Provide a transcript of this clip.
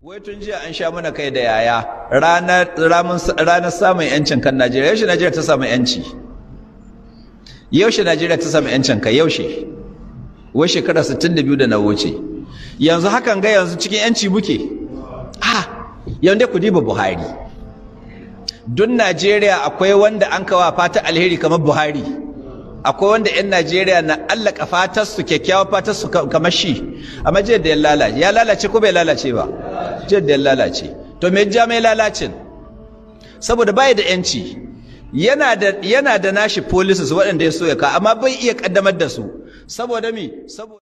Wai tun jiya an sha mana kai da yaya ranar samun yancin kan Najeriya yaushe Najeriya ta samu yanci yaushe Najeriya ta samu yancin kai yaushe wai shekara 62 da na wuce yanzu hakan ga yanzu cikin yanci muke ha yanzu ku diba Buhari duk Najeriya akwai wanda an kawa fata alheri kamar Buhari akwai wanda 'yan Najeriya na allaka fatarsu kyakkyawa fatarsu kamar shi amma jiyar da ya lalace ya lalace ko bai lalace ba jiyar da ya lalace to me ja mai lalacin saboda bai da yanci yana da yana da nashi policies waɗanda ya so ya ka amma bai iya kaddamar da su saboda mi saboda